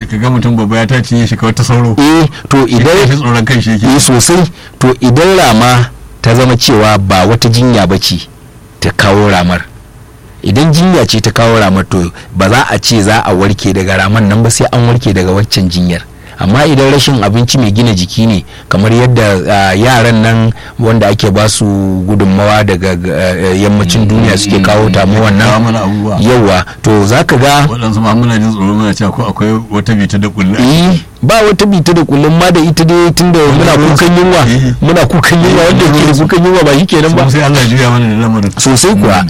ka ga mutum babba ya tace shi kawai ta sauro eh to idan idan shi tsoron kan shi yake eh sosai to idan rama ta zama cewa ba wata jinya ba ce ta kawo ramar idan jinya ce ta kawo ramar to ba za a ce za a warke daga ramar nan ba sai an warke daga waccan jinyar amma idan rashin abinci mai gina jiki ne kamar yadda ah, yaran nan wanda ake ba su gudunmawa daga ah, yammacin duniya suke kawo tamuwan kawo nan mana abubuwa yawa to za ka ga waɗansu ma muna jin tsoro muna cewa ko akwai wata bita da kulle eh ba wata bita da kullum ma da ita dai tunda muna kukan yunwa Eh. muna kukan yunwa wanda ke da kukan yunwa ba shi kenan ba sai Allah ya juya mana da lamarin sosai kuwa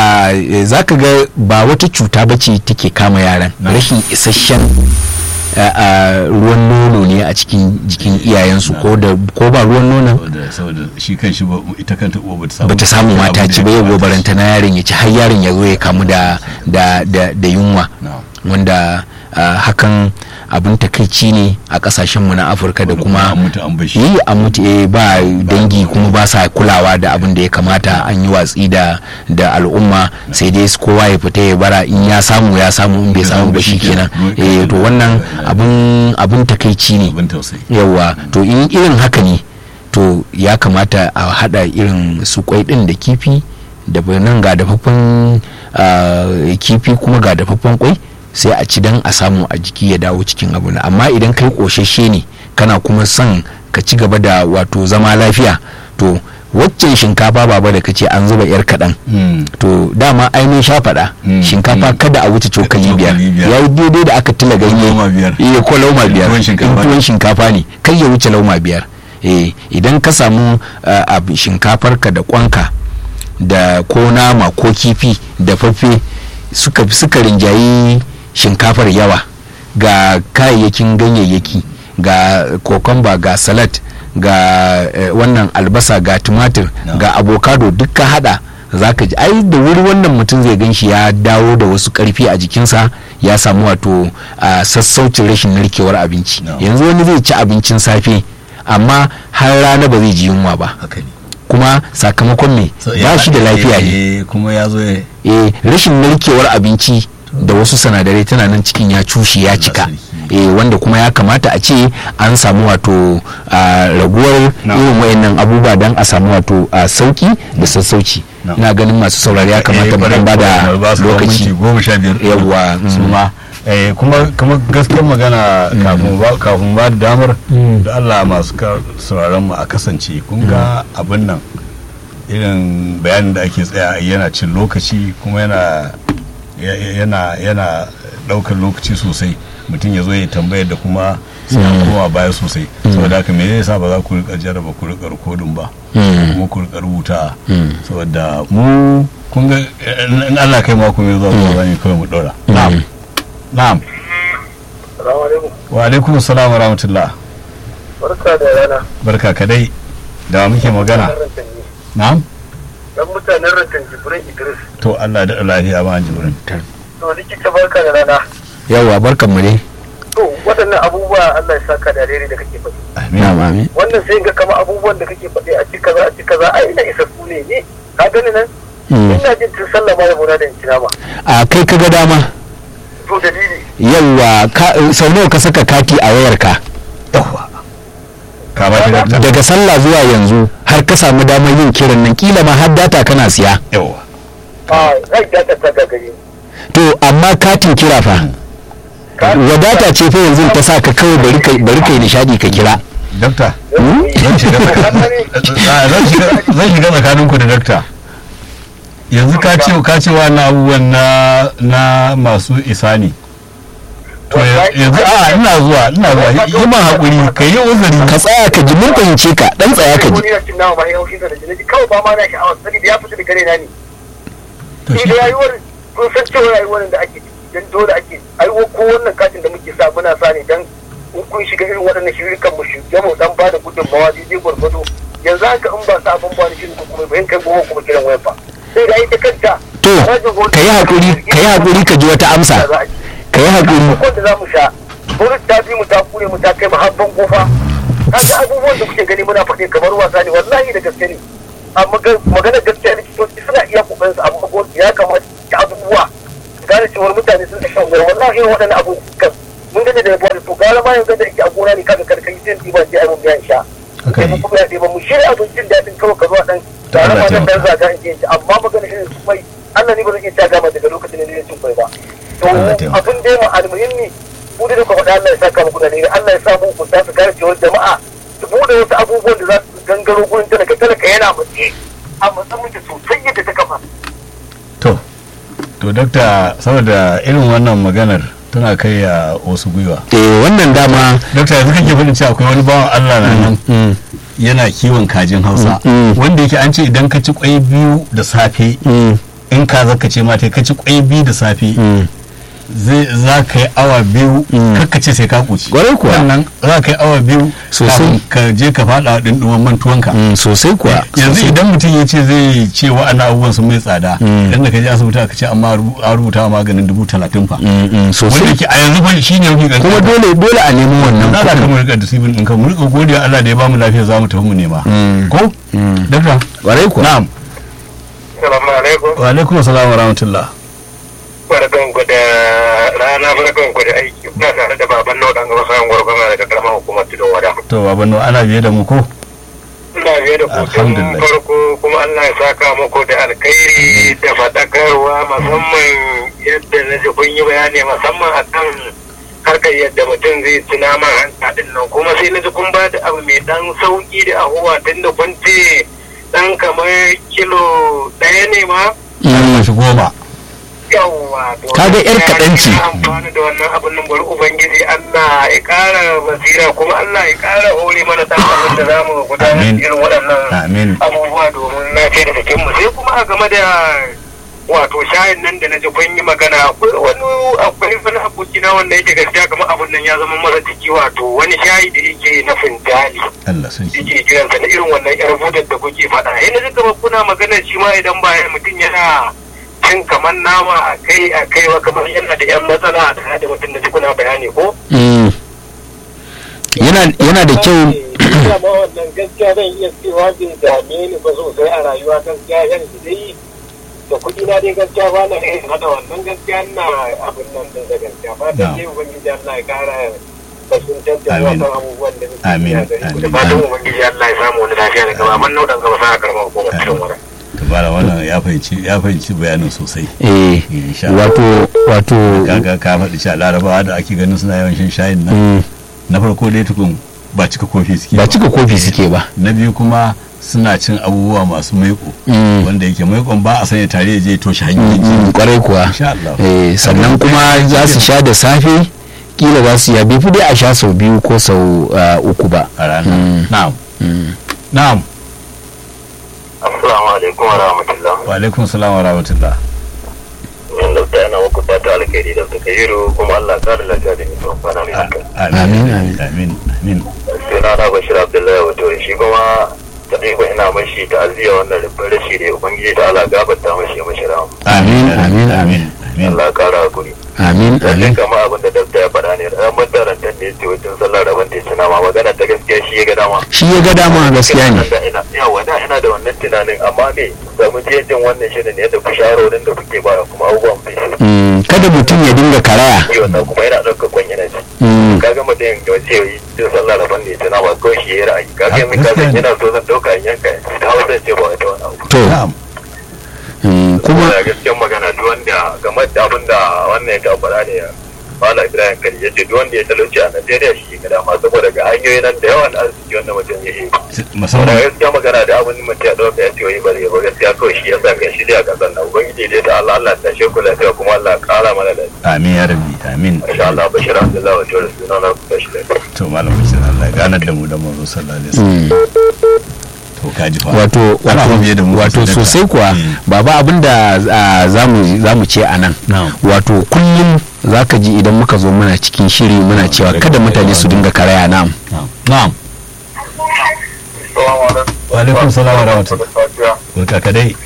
za ka ga ba wata cuta ba ce take kama yaran Na. rashin isasshen a- a, ruwan nono ne a cikin jikin iyayensu ko da ko ba ruwan nonon saboda saboda shi kan shi ba ita kanta uwa bata samu bata samu mata ci ba ya gobaranta na yaron ya ci har yaron ya zo ya kamu da da da, da yunwa Na'am. wanda ah, hakan abin takaici ne a kasashenmu na afirka da kuma an mutu an bashi yi an mutu eh ba dangi kuma ba sa kulawa da abin da ya kamata an yi watsi da da al'umma sai dai kowa ya fita ya bara in ya samu ya samu in bai samu ba kenan eh to wannan abin abin takaici ne abin tausayi yawa to in irin haka ne to ya kamata a hada irin su kwai din da kifi da nan ga dafaffen ah, kifi kuma ga dafaffen kwai sai a ci dan a samu a jiki ya dawo cikin abu na amma idan kai koshashe ne kana kuma son ka ci gaba da wato zama lafiya to waccan shinkafa baba da kace an zuba yar kaɗan Mm. to dama ainihin sha faɗa Mm, shinkafa mm. kada a wuce cokali Cokali biyar biyar. ya yi daidai da aka tila ganye Lauma biyar. iya ko lauma biyar Tuwon in shinkafa. tuwon shinkafa ne kai ya wuce lauma biyar eh idan ka samu ah, abu shinkafarka da kwanka da ko nama ko kifi da faffe suka suka rinjayi shinkafar yawa ga kayayyakin ganyayyaki ga kokomba ga salad ga eh, wannan albasa ga tumatir No. ga avocado duk ka hada za ka ji ai da wuri wannan mutum zai gan shi ya dawo da wasu karfi a jikinsa ya samu wato a sassaucin rashin narkewar abinci No. yanzu wani zai ci abincin safe amma har rana ba zai ji yunwa ba haka ne kuma sakamakon me So, ba ya- shi da lafiya ne eh, kuma ya zo ya eh rashin narkewar abinci da wasu sinadarai tana nan cikin ya cushe ya cika sarki. eh wanda kuma ya kamata a ce an samu wato a, raguwar No. irin wayannan abubuwa don a samu wato a sauki da sassauci No. ina ganin masu saurari ya kamata mu dan bada ba su minti lokaci goma sha biyar Yawwa, mm. su ma eh, kuma kuma gaskiyar magana kafin ba kafin ba da damar Mm. da Allah masu ka- sauraron mu a kasance kun ga abin nan irin bayanin da ake tsaya a yi yana cin lokaci kuma yana ya- ya- yana yana daukar lokaci sosai mutum ya zo ya tambayar da kuma sai an koma baya sosai saboda haka me yasa ba za ku rika jarraba ku rika rikodin ba Mm. kuma ku rika rubuta Mm. saboda mu kun ga in Allah kai mako mai zuwa mu zani kawai mu dora na'am na'am Salamu alaikum. wa alaikum assalam wa rahmatullah Barka da rana. barka kadai da wa muke magana Dan Rantanni. na'am Dan mutanen rantan Jibrin Idris. to Allah da lafiya ma jibrin To likita barka da rana. yawa barkan mu ne To waɗannan abubuwa Allah ya saka da rere da kake faɗi. amin na'am amin Wannan sai ga kama abubuwan da kake faɗi a ci kaza a ci kaza ai ina isa su ne ne. Ka gani nan? Mm. Ina jin tun sallah ma da muna da in ba. a kai kaga dama To dalili. yawa ka- sau nawa ka saka kati a wayarka yawa ka ba shi dakta daga sallah zuwa yanzu har ka samu damar yin kiran nan kila ma har data kana siya yawa A zai data ta gagare. to amma katin kira fa wadata ce fa yanzu ta sa ka kawai bari kai bari kai nishadi ka kira dakta zan shiga Ah, zan shiga zan shiga tsakaninku da dakta yanzu ka ce ka ce wannan abubuwan na na masu isa ne to ya- yanzu a ina zuwa ina zuwa yi ma haƙuri ka yi uzuri ka tsaya ka ji mun fahimce ka dan tsaya ka ji Wani yana cin nama ma ya haushi da jini kawai ba ma na sha'awar sani da ya fita da gare na ne. to Sai shi da rayuwar kun san cewa rayuwar da ake dan dole ake aiwo ko wannan katin da muke sa muna sa ne dan in kun shiga irin waɗannan shirikan mu shirye mu dan ba da gudunmawa daidai gwargwado yanzu haka in ba sa abin ba da shirin ko kuma bayan kai goma kuma kiran wayan ba sai da ita kanta to ka yi hakuri ka yi hakuri ka ji wata amsa ka yi hakuri ko da za mu sha burin ta bi mu ta kure mu ta kai mu har bango fa kaga abubuwan da kuke gani muna faɗi kamar wasa ne wallahi da gaske ne amma maganar gaskiya likitoci suna iya kokarin su amma gwamnati ya kamata ta abubuwa gane cewar mutane sun da shan wuya wallahi irin waɗannan abubuwan mun da da bari to gara ma yanzu da yake a gona ne kaga karkai sai ɗiba sai abin biyan sha haka sai ne mu kuma ya ɗiba mu shirya abincin daɗin kawai ka zuwa ɗan tare Allah ma nan taimaka. dan zaga in ce amma magana irin su mai Allah ne ba zai iya ta gama daga lokacin da ne cin kwai ba to Allah taimaka. abin dai ma almuhimmi ku da kuka faɗa Allah ya saka muku da ne Allah ya sa mu ku su kare cewar jama'a su bude wasu abubuwan da za su gangaro gurin talaka talaka yana mace a matsayin da sosai yadda ta kafa to to dakta saboda irin wannan maganar tana kai a wasu gwiwa eh wannan dama dakta yanzu kake faɗin cewa akwai wani bawan Allah na nan mm, yana kiwon kajin Hausa Mm. wanda yake an ce idan ka ci kwai biyu da safe mm, in ka zaka ce mata ka ci kwai biyu da safe mm. zai za ka yi awa biyu Mm. kakka ce sai ka kuci Kwarai kuwa. wannan za ka yi awa biyu Sosai. kafin ka je ka faɗa ɗinɗuman mantuwanka Mm, sosai kuwa yanzu sosai. idan mutum ya ce zai ce wa'annan abubuwan sun mai tsada Mm. idan da ka je asibiti aka ce amma rubu- an rubuta wa maganin dubu talatin fa Mm, mm, wanda sosai yake a yanzu fa shi ne mafi ƙanƙani kuma dole dole a nemi wannan na za ka kuɗin mu rika da sibin ɗinka mu rika godiya Allah da ya bamu lafiya za mu tafi mu nema Mm. ko Mm. dakta ƙwarai kuwa na'am Salamu alaikum. wa alaikum assalam wa rahmatullah Barkan ku da rana barkan ku da aiki. Kuna tare da baban nau dan gaba sayan gwargwama daga karamar hukumar Tudun Wada. to baban ana biye da mu ko Ina biye da ku tun Alhamdulillah. farko kuma Allah ya saka muku da alkhairi da faɗakarwa musamman yadda na ji kun yi bayani musamman akan harkar yadda mutum zai ci naman hanta din nan kuma sai na ji kun ba da abu mai dan sauki da ahuwa tun da kun ce dan kamar kilo ɗaya ne ma an mashi goma yawwa to Kaga yar kaɗan ce. ina amfani da wannan abin nan bari ubangiji Allah ya ƙara basira kuma Allah ya ƙara hore mana dan abin da zamu gudanar da Amin. irin waɗannan amin abubuwa domin lafiya da jikin mu sai kuma a game da wato shayin nan da na ji kun yi magana akwai wani akwai wani abokina wanda yake gaskiya kamar abin nan ya zama masa jiki wato wani shayi da yake na fintali Allah sun shi yake kiransa na irin wannan yar budar da kuke faɗa yana ji kamar kuna magana shi ma idan ba mutum yana cin kamar nama a kai a kai wa kamar yana da yan matsala a tare da mutum da ji kuna bayani ko Mm. yana yana da kyau Ina ma wannan gaskiya zan iya cewa bai dame ni ba sosai a rayuwa gaskiya yan dai da kuɗi na dai gaskiya ba na iya hada wannan gaskiya na abin nan din da gaskiya ba da Na'am. dai ubangiji Allah ya kara basuntar da Amin. wasan abubuwan da muke Amin. yi a gari ku da Amin. fatan ubangiji Allah ya samu wani lafiya da gaba man nau'an gaba sa karamar hukumar cikin wura. tabara wannan ya fahimci ya fahimci bayanin sosai eh insha Allah. wato wato kaga ka faɗi cewa larabawa da ake ganin suna yawan shan shayin nan mm, na farko dai tukun ba cika kofi suke ba cika kofi suke ba na biyu kuma suna cin abubuwa masu maiko Mm. wanda yake maikon ba a sanya tare ya je toshe hanyoyin Mm, jini kwarai kuwa insha Allah eh, sannan kuma za su sha da safe kila za su ya bai fi dai a sha sau biyu ko sau ah, uku ba a rana Mm. na'am Mm. na'am Assalamu alaikum wa rahmatullah. wa alaikum salam wa rahmatullah Yan da yana muku fata alkhairi da suka yi kuma Allah ya kare lafiya da mutum kwana mai haka. amin Amin, amin amin Suna na Bashir Abdullahi wato shi kuma ta ɗaya ina mashi ta'aziyya wannan rubin rashi da ubangiji ta Allah gabata mashi ya mashi rahama. Amin, amin, amin amin Allah ya kara hakuri. amin Lallai amin kama abin da dabta ya faɗa ne ran matarantar da ya ce wajen sallar rabon da ya ci nama magana ta gaskiya shi ya ga dama. shi ya ga dama gaskiya ne Da ina yawa da ina da wannan tunanin amma me da mu je jin wannan shirin ne da ku shawarorin da kuke ba kuma abubuwan fi shi. Mm, kada mutum ya dinga karaya Yi wannan kuma yana ɗaukar kwan yana ci. Mm, Kaga mutum da wace yi jin sallar rabon da ya ci nama kawai shi ya yi ra'ayi. Kaga yanzu kaga yana so zan ɗauka in yanka ta hau zan ce ba wata wani abu. to na'am mm, kuma kuma da gaskiyar magana duk wanda game da abin da wannan ya faɗa ne Mala Ibrahim Kari ya ce duk wanda ya talauci a Najeriya shi ga dama saboda ga hanyoyi nan da yawan arziki wanda mutum ya yi. Saboda musamman gaskiya magana da abin mutum ya ɗauka ya ce wai bari ba gaskiya kawai shi ya sa kai shi dai a ƙasar nan. Ubangiji dai ta Allah Allah ta sheku lafiya kuma Allah ƙara mana da amin ya rabbi amin Masha Allah Bashir Abdullahi wa Jawar suna na kuka shi lafiya. to malam bashir Allah ya ganar da mu da manzo sallallahu alaihi wasallam mm, to kaji fa wato Ana wato biye da mu wato sosai sosai kuwa Mm. baba abinda ah, zamu zamu ce a nan Na'am. wato kullum zaka ji idan muka zo muna cikin shiri muna cewa kada mutane su dinga karaya nam na'am na'am wa alaikum salam wa rahmatullah barka ka dai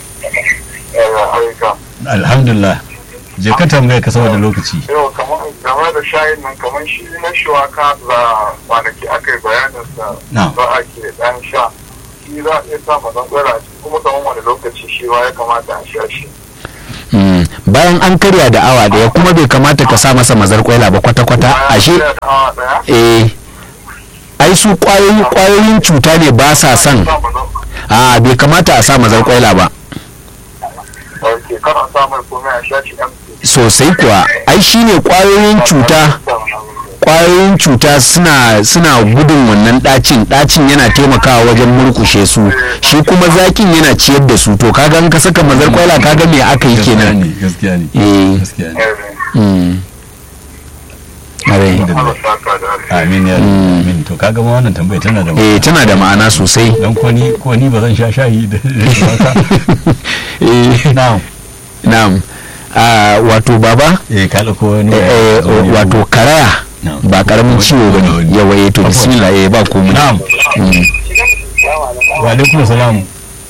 alhamdulillah je ka tambaya ka saboda lokaci yau kamar game da shayin nan kamar shi na shuwaka da kwanaki aka yi bayanin sa Na'am. za a ke dan sha shi za a iya sa mazan tsara kuma kamar wani lokaci shi ma ya kamata a sha shi Mm, bayan an karya da awa daya kuma bai kamata ka sa masa mazar kwaila ba kwata-kwata ashe da awa daya eh ai su kwayoyin kwayoyin cuta ne ba sa son sa mu zo a bai kamata a sa mazar kwaila ba ok kana sa mai komai a shashi empty sosai kuwa ai shine kwayoyin cuta kwayoyin cuta suna suna gudun wannan ɗacin ɗacin yana taimakawa wajen murkushe su shi kuma zakin yana ciyar da su to kaga in ka saka mazar kwaila kaga me aka yi gaskiya kenan ne gaskiya ne eh gaskiya ne mm. Are. Allah saka da alheri. amin ya rabbi, amin to kaga ma wannan tambaya tana da eh tana da ma'ana sosai dan ko ni ko ni ba zan sha shayi da da eh na'am na'am Ah, wato baba eh ka dauko wani eh, eh, wani- wato karaya Na'am. ba karamin ciwo ba ne yawa eh to bismillah eh ba komai na'am Mm. wa alaikum salam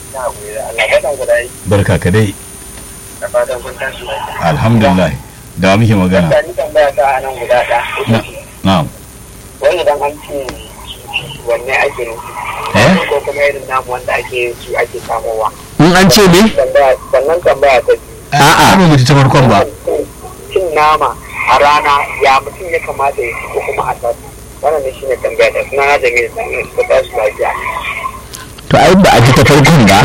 barka ka dai alhamdulillah da wa muke magana ni tambaya ta a nan guda ɗaya. Na- na'am Wani idan an ce wanne ake nufi. eh Ko kuma irin namu wanda ake su ake samowa. in an ce me Tambaya sannan tambaya ta biyu. A'a. ba mu ji ta farkon ba Cin nama a rana ya mutum ya kamata ya ci ko kuma a sati. Wannan ne shine tambaya ta suna na jami'a sannan su ta su lafiya. to ai ba a ji ta farkon ba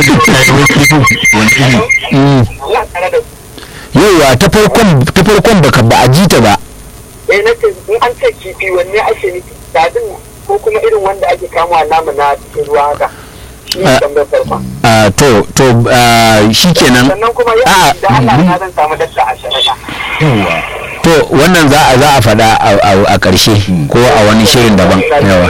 Mm. Ina tare da yauwa ta farkon ta farkon baka ba a ji ta ba eh na ce in an ce kifi wanne ake nufi dadin ko kuma irin wanda ake kamawa namu na cikin ruwa haka. Shi ne Ah. tambayar farkon. Ah, to to ah, shikenan sannan kuma A'a, ya da Allah na zan samu dakta a shari'a yawa to wannan za a za a faɗa a- a a ƙarshe ko a wani shirin daban yawa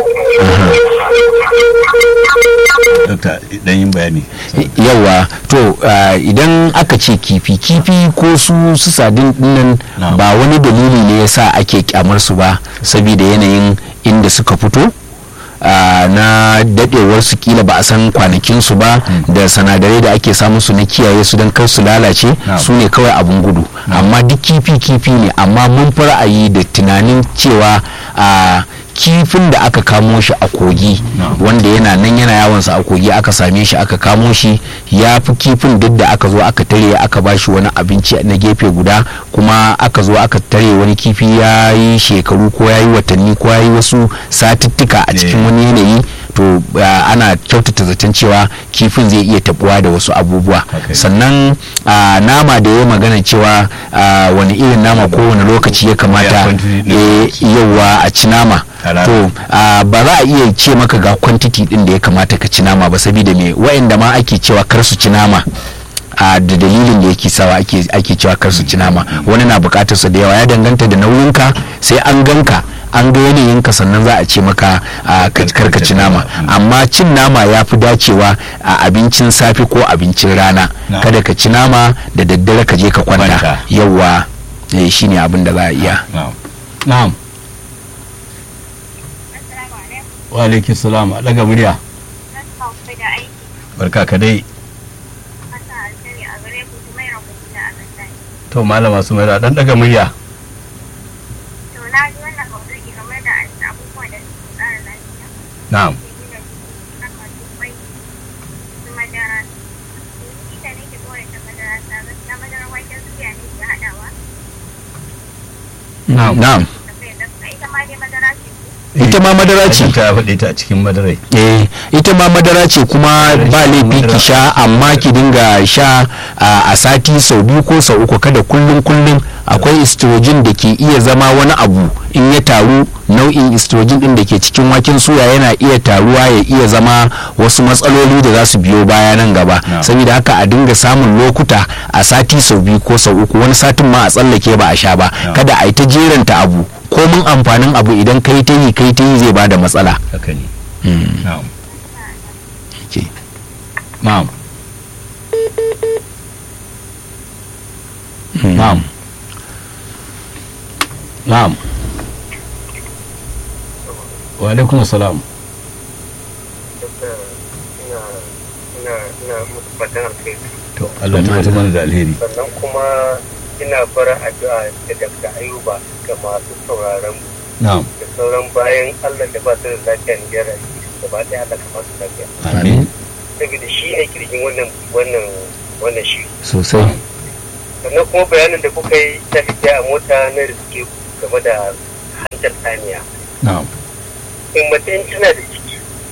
dokta dan yin bayani yawa to ah, idan aka ce kifi kifi ko su su sadin dinnan Na'am. ba wani dalili ne yasa ake kyamar su ba saboda yanayin inda suka fito ah, na dadewar su kila ba a san kwanakin su ba da sanadarai da ake samun su na kiyaye su don kar su lalace Na'am. su ne kawai abun gudu amma duk kifi kifi ne amma mun fi ra'ayi da tunanin cewa a kifin da aka kamo shi a kogi Na'am. wanda yana nan yana yawonsa a kogi aka same shi aka kamo shi ya fi kifin duk da aka zo aka tare aka ba shi wani abinci na gefe guda kuma aka zo aka tare wani kifi ya yi shekaru ko ya yi watanni ko ya yi wasu satuttuka a cikin Eh. wani yanayi to uh, ana kyautata zaton cewa kifin zai iya tabuwa da wasu abubuwa Okay. sannan uh, nama da ya magana cewa uh, wani irin nama ko wani lokaci ya Ya kamata quantity din eh, lokaci. yawa a ci nama A rana. to uh, ba za a iya ce maka ga kwantiti din da ya kamata ka ci nama ba saboda me wa'anda ma ake cewa kar su ci nama a da dalilin da yake sawa ake ake cewa kar su ci nama wani na bukatar su da yawa ya danganta da nauyinka sai an ganka an ga yanayinka sannan za a ce maka a kar ka ci nama amma cin nama ya fi dacewa a abincin safe ko abincin rana Na'am. kada ka ci nama da daddare ka je ka kwanta Kwanta. yawa eh, shine abin da za a iya na'am na'am wa alaikum salam a daga murya barka ka dai to malama su mai dan daga murya na'am na'am na'am ita ma madara ce ta faɗe ta a cikin madarai eh ita ma madara ce kuma ba laifi ki sha amma ki dinga sha a a sati sau biyu ko sau uku kada kullum kullum akwai estrogen da ke iya zama wani abu in ya taru nau'in estrogen din da ke cikin waken suya yana iya taruwa ya iya zama wasu matsaloli da za su biyo baya nan gaba Na'am. saboda haka a dinga samun lokuta a sati sau biyu ko sau uku wani satin ma a tsallake ba a sha ba Na'am. kada a yi ta jeranta abu komin amfanin abu idan kai ta yi kai ta yi zai bada matsala haka ne Mm. na'am Okay. na'am na'am na'am wa alaikum salam ina ina ina musu fatan alheri to Allah ta wata mana da alheri sannan kuma ina fara addu'a da Dr. Ayuba ga masu sauraron mu na'am da sauran bayan Allah da ba su da lafiya ne ya rayu gaba ɗaya Allah ka ba su lafiya amin saboda shi ne kirjin wannan wannan wannan shi sosai sannan kuma bayanin da kuka yi ta hijiya a mota na riske game da hantar saniya na'am in mace in tana da ciki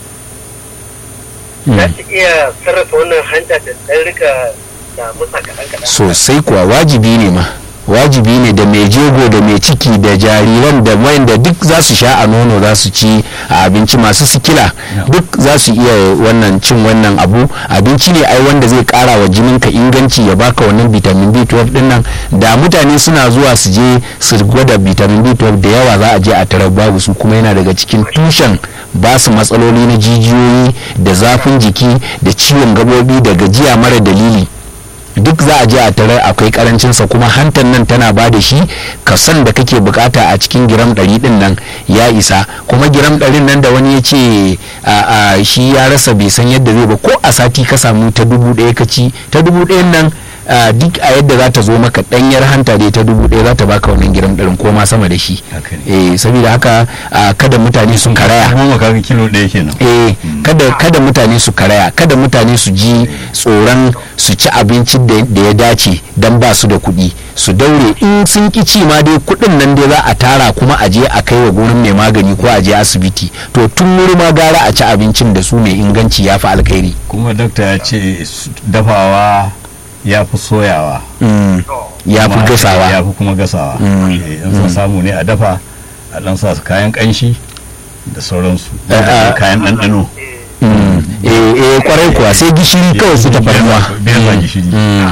za ta iya sarrafa wannan hanta da ɗan rika da musa kaɗan kaɗan sosai kuwa wajibi ne ma wajibi ne da mai jego da mai ciki da jariran da wayanda duk za su sha a nono za su ci a abinci masu sikila duk za su iya wannan cin wannan abu abinci ne ai wanda zai kara wa jininka inganci ya baka wannan vitamin b12 din nan da mutane suna zuwa su je su gwada vitamin b12 da yawa za a je a tarar babu su kuma yana daga cikin tushen ba su matsaloli na jijiyoyi da zafin jiki da ciwon gabobi da gajiya mara dalili duk za a je a tarar akwai karancinsa kuma hantan nan tana ba da shi kasan da kake bukata a cikin giram ɗari ɗin nan ya isa kuma giram ɗarin nan da wani ya ce a shi ya rasa bai san yadda zai ba ko a sati ka samu ta dubu ɗaya ka ci ta dubu ɗayan nan Uh, duk a yadda za ta zo maka ɗanyar hanta dai ta dubu ɗaya za ta baka wannan giram ɗarin ko ma sama da shi eh saboda haka uh, kada mutane su karaya kuma kaga kilo ɗaya kenan eh kada kada mutane su karaya kada mutane su ji tsoron su ci abincin da ya dace dan ba su da kuɗi su daure in sun ki ci ma dai kuɗin nan dai za a tara kuma a je a kai wa gurin mai magani ko a je asibiti to tun wuri ma gara a ci abincin da su mai inganci ya fi alkhairi kuma dakta ya ce dafawa ya fi soyawa ya fi gasawa ya fi kuma gasawa in sun samu ne a dafa a dan sa su kayan kanshi da sauransu da kayan ɗanɗano eh eh kwarai kuwa sai gishiri kawai su tafarnuwa biyar ba gishiri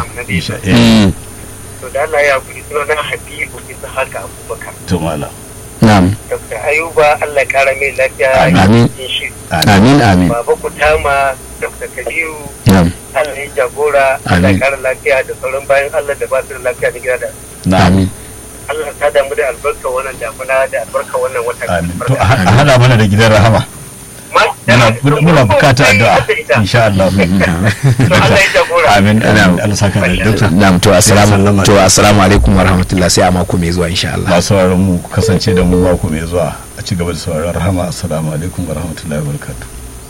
to da Allah ya kuri suna na Habibu bisa haka Abubakar to mala na'am Dr. Ayuba Allah ya kara mai lafiya Amin. cikin shi amin amin Baba Kutama Dr. Kabiru na'am Allah ya jagora Allah Amin. ya kara lafiya da sauran bayan Allah da ba su da lafiya da gida da amin Allah ta damu da albarka wannan damuna da albarka wannan wata amin to a a hada mana da gidan rahama muna muna bukatar addu'a insha Allah Allah ya jagora amin amin Allah saka da dokta na'am to assalamu to assalamu alaikum wa rahmatullah sai a mako mai zuwa insha Allah masu sauraron mu ku kasance da mu mako mai zuwa a ci gaba da sauraron rahama assalamu alaikum wa rahmatullahi wa barakatuh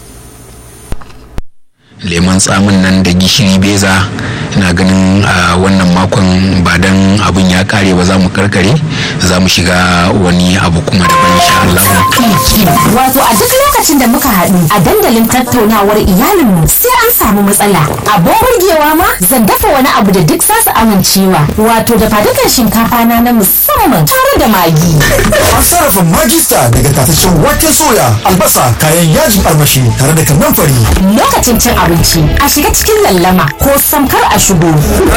lemon tsamin nan da gishiri beza ina ganin a wannan makon ba dan abin ya kare ba za mu karkare za mu shiga wani abu kuma daban insha Allah Wato a duk lokacin da muka haɗu a dandalin tattaunawar iyalinmu sai an samu matsala. Abin burgewa ma zan dafa wani abu da duk za su amincewa. Wato da fadukan shinkafa na na musamman tare da magi. An sarrafa magista daga tataccen wake soya, albasa, kayan yajin armashi tare da kannan fari. Lokacin cin abinci a shiga cikin lallama ko samkar a shigo.